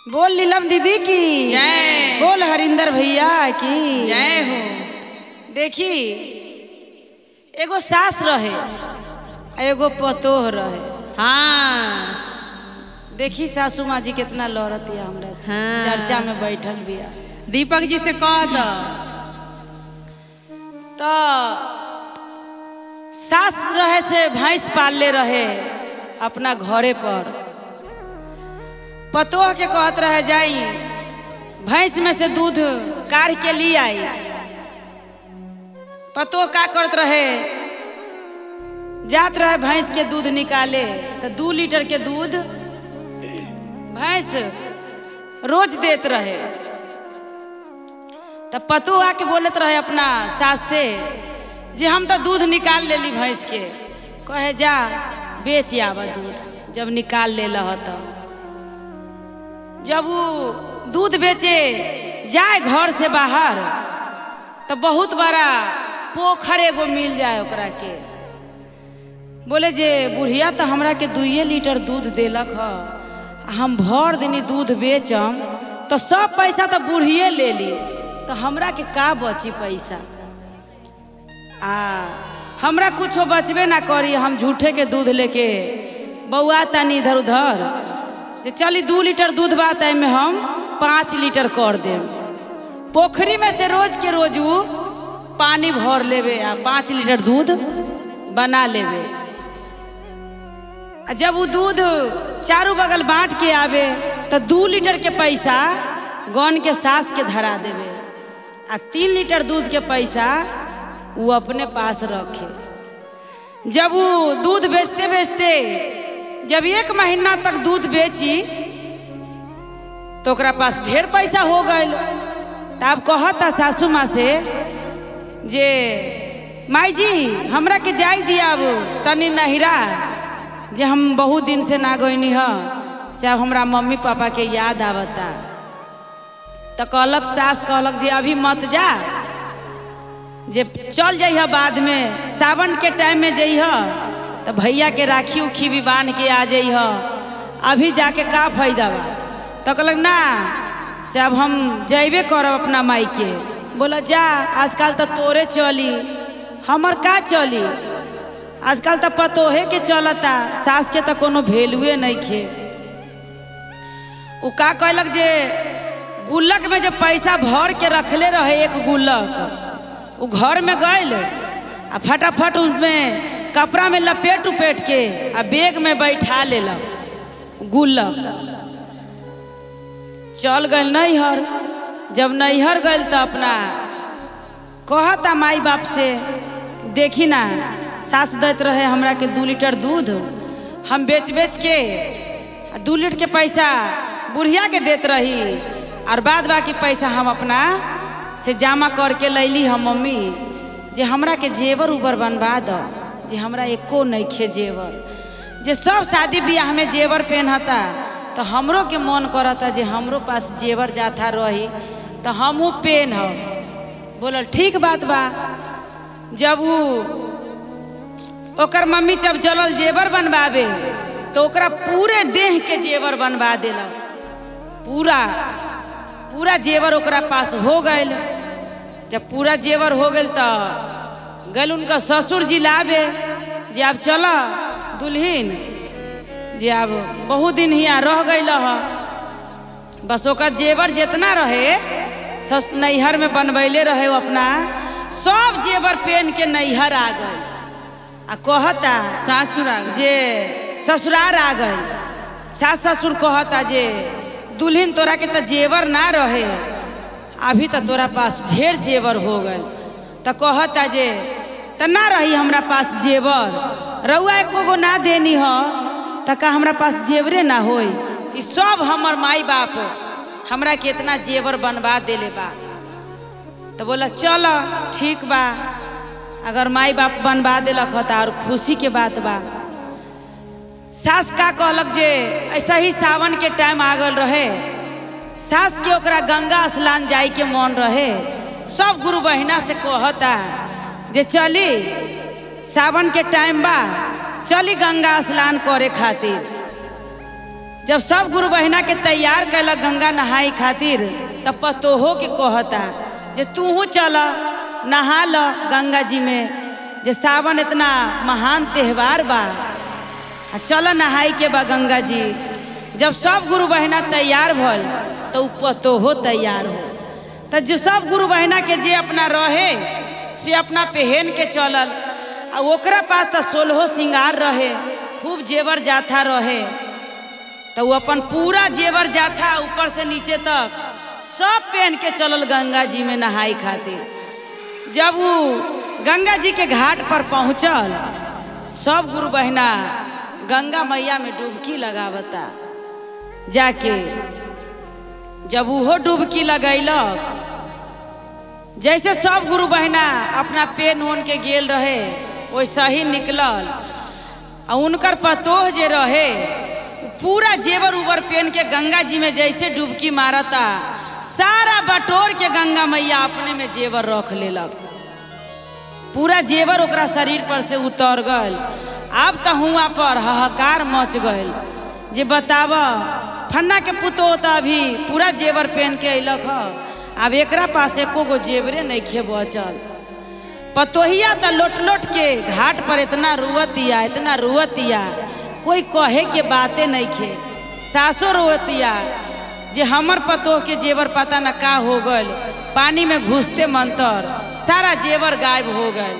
बोल नीलम दीदी की जय। बोल हरिंदर भैया की जय हो देखी एगो सास रहे आ एगो पतोह रहे हाँ देखी सासू माँ जी कितना लड़तिया हमरा से हाँ। चर्चा में बैठल बिया दीपक जी से कह दो तो सास रहे से भैंस पालले रहे अपना घरे पर पतोह के कहत रहे जाई भैंस में से दूध कार के लिए आई पतोह का करत रहे जात रहे भैंस के दूध निकाले तो दू लीटर के दूध भैंस रोज देत रहे तब पतो आके बोलत रहे अपना सास से जे हम तो दूध निकाल लेली भैंस के कहे जा बेच आवा दूध जब निकाल ले लह तो जब वो दूध बेचे जाए घर से बाहर तो बहुत बड़ा पोखर एगो मिल जाए ओकरा के बोले जे बुढ़िया तो हमरा के दुइये लीटर दूध देलक ह आ हम भर दिनी दूध बेचम तो सब पैसा तो बुढ़िए ले ली तो हमरा के का बची पैसा आ हमरा कुछो बचबे ना करी हम झूठे के दूध लेके बौआ तानी इधर उधर जे चली दू लीटर दूध बात में हम पाँच लीटर कर देम पोखरी में से रोज के रोज उ पानी भर लेवे आ पाँच लीटर दूध बना लेवे आ जब वो दूध चारों बगल बांट के आवे तो दू लीटर के पैसा गन के सास के धरा देवे आ तीन लीटर दूध के पैसा वो अपने पास रखे जब वो दूध बेचते बेचते जब एक महीना तक दूध बेची तो ओकरा पास ढेर पैसा हो गए तब कहता सासू माँ से जे माई जी हमरा के जाई दिया अब तनी नहिरा जे हम बहुत दिन से ना गईनी ह से अब हमरा मम्मी पापा के याद आवता तो कहलक सास कहलक जे अभी मत जा जे चल जइह बाद में सावन के टाइम में जइह तो भैया के राखी उखी भी बांध के आ जइह अभी जाके का फायदा बा तो कहलक ना से अब हम जइबे करब अपना माई के बोला जा आजकल तो तोरे चली हमर का चली आजकल तो पतोहे के चलता सास के तो कोनो वैल्यूए नहीं खे उ का कहलक जे गुल्लक में जब पैसा भर के रखले रहे एक गुल्लक उ घर में गइल आ फटाफट उसमें कपड़ा में लपेट उपेट के आ बैग में बैठा लेलक गुल्लक चल गइल नैहर जब नैहर गइल तो अपना कहता माई बाप से देखी ना सास दैत रहे हमरा के दू लीटर दूध हम बेच बेच के आ दू लीटर के पैसा बुढ़िया के देत रही और बाद बाकी पैसा हम अपना से जमा करके लैली हम मम्मी जे हमरा के जेवर उबर बनवा दो जे हमरा एको नइखे जेवर जे सब शादी ब्याह में जेवर पहनता तो हमरो के मन करता जे हमरो पास जेवर जाता रही तो हमहू पहनब बोलल ठीक बात बा जब उ ओकर मम्मी जब जलल जेवर बनवावे तो ओकरा पूरे देह के जेवर बनवा देलक पूरा पूरा जेवर ओकरा पास हो गइल जब पूरा जेवर हो गइल तो गल उनका ससुर जी लावे जे अब चल दुल्हीन जे अब बहुत दिन हियाँ रह गइल ह बस ओकर जेवर जितना रहे सस नैहर में बनबैले रहे वो अपना सब जेवर पहन के नैहर आ गए आ कहता सासुर आ गए। जे ससुरार आ गए सास ससुर कहता जे दुल्हन तोरा के तो जेवर ना रहे अभी तो तोरा पास ढेर जेवर हो गए तो कहता जे त ना रही हमरा पास जेवर रउआ एको गो ना देनी ह त का हमरा पास जेवरे ना होई ई सब हमर माई बाप हमरा के इतना जेवर बनवा देले बा तो बोला चल ठीक बा अगर माई बाप बनवा दिलक ह त और खुशी के बात बा सास का कहलक जे ऐसा ही सावन के टाइम आ गल रहे सास के ओकरा गंगा स्नान जाए के मन रहे सब गुरु बहिना से कहता जे चली सावन के टाइम बा चली गंगा स्नान करे खातिर जब सब गुरु बहिना के तैयार कैलक गंगा नहाई खातिर तब पतोहो के कहता जे तूहू चल नहा ल गंगा जी में जे सावन इतना महान त्यौहार बा आ चल नहाई के बा गंगा जी जब सब गुरु बहिना तैयार भल तो उ पतोहो तैयार हो तो जो सब गुरु बहिना के जे अपना रहे से अपना पहन के चलल आ ओकरा पास तो सोलहो सिंगार रहे खूब जेवर जाथा रहे तो वो अपन पूरा जेवर जाथा ऊपर से नीचे तक सब पहन के चलल गंगा जी में नहाई खातिर जब वो गंगा जी के घाट पर पहुंचल सब गुरु बहिना गंगा मैया में डुबकी लगावता जाके जब उहो डुबकी लगैलक जैसे सब गुरु बहिना अपना पेन ओन के गेल रहे वैसा ही निकलल आ उनकर पतोह जे रहे पूरा जेवर उबर पेन के गंगा जी में जैसे डुबकी मारता सारा बटोर के गंगा मैया अपने में जेवर रख लेलक पूरा जेवर ओकरा शरीर पर से उतर गल अब तो हुआ पर हाहाकार मच गल जे बताब फन्ना के पुतो तो अभी पूरा जेवर पहन के अइलक ह अब एकरा पास एको गो जेवरे नहीं खे बचल पतोहिया तो लोट लोट के घाट पर इतना रुअतिया इतना रुअतिया कोई कहे के बातें नहीं खे सासो रुअतिया जे हमर पतोह के जेवर पता न का हो गल पानी में घुसते मंतर सारा जेवर गायब हो गल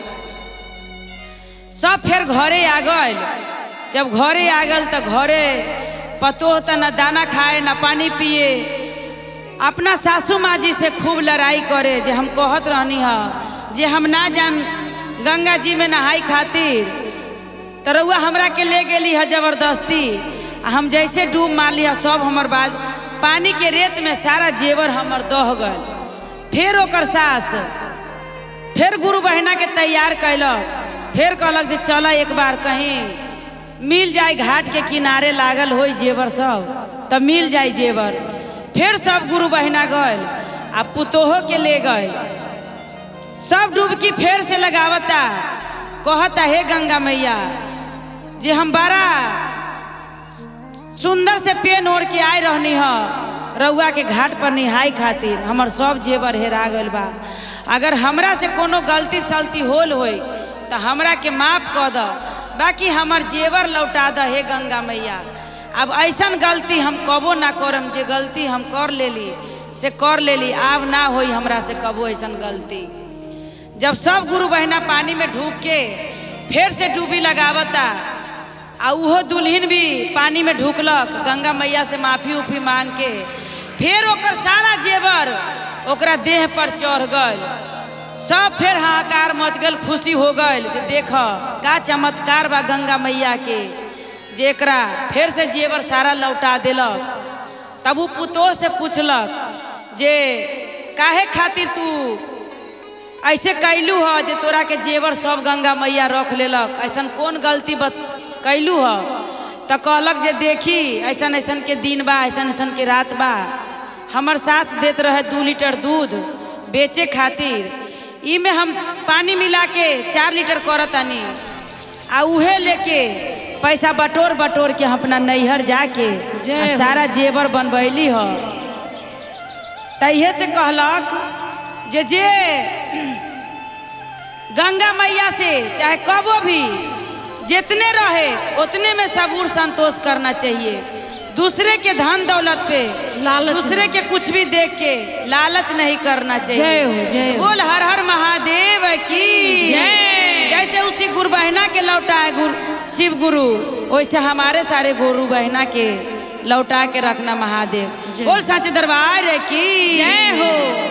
सब फिर घरे आ गल जब घरे आ गल तो घरे पतोह त न दाना खाए न पानी पिए अपना सासू माँ जी से खूब लड़ाई करे जे हम कहत रहनी ह जे हम ना जान गंगा जी में नहाई खातिर तो रउआ हमरा के ले गेली है जबरदस्ती आ हम जैसे डूब मार लिया सब हमर बाल पानी के रेत में सारा जेवर हमर दह गल फिर ओकर सास फिर गुरु बहिना के तैयार कैलक फिर कहलक जे चल एक बार कहीं मिल जाए घाट के किनारे लागल होई जेवर सब तब मिल जाए जेवर फिर सब गुरु बहिना गल आ पुतोहो के ले गए सब डुबकी फेर से लगावता कहता हे गंगा मैया जे हम बड़ा सुंदर से पेन ओढ़ के आए रहनी ह रउआ के घाट पर निहाई खातिर हमर सब जेवर हेरा गल बा अगर हमरा से कोनो गलती सलती होल होई तो हमरा के माफ कर द बाकी हमर जेवर लौटा द हे गंगा मैया अब ऐसन गलती हम कबो ना करम जे गलती हम कर लेली से कर लेली आब ना होई हमरा से कबो ऐसन गलती जब सब गुरु बहिना पानी में ढूक के फिर से डूबी लगावता आ उहो दुल्हन भी पानी में ढुकलक गंगा मैया से माफी उफी मांग के फिर ओकर सारा जेवर ओकरा देह पर चढ़ गल सब फिर हाहाकार मच गल खुशी हो गल जे देख का चमत्कार बा गंगा मैया के जे एकरा फिर से जेवर सारा लौटा देलक तब उ पुतोह से पूछलक जे काहे खातिर तू ऐसे कैलू ह जे तोरा के जेवर सब गंगा मैया रख लेलक ऐसन कौन गलती बत कैलू ह त कहलक जे देखी ऐसन ऐसन के दिन बा ऐसन ऐसन के रात बा हमर सास देत रहे दू लीटर दूध बेचे खातिर ई में हम पानी मिला के चार लीटर करतानी आ उहे लेके पैसा बटोर बटोर के हम अपना नैहर जाके जय आ हो। सारा जेवर बनबैली ह तैहे से कहलक जे जे गंगा मैया से चाहे कबो भी जितने रहे उतने में सबूर संतोष करना चाहिए दूसरे के धन दौलत पे लालच दूसरे के कुछ भी देख के लालच नहीं करना चाहिए जय हो, जय हो। बोल हर हर महादेव की जय। जैसे उसी गुरु बहना के लौटाए गुरु शिव गुरु वैसे हमारे सारे गुरु बहना के लौटा के रखना महादेव जय। बोल साचे दरबार की जय हो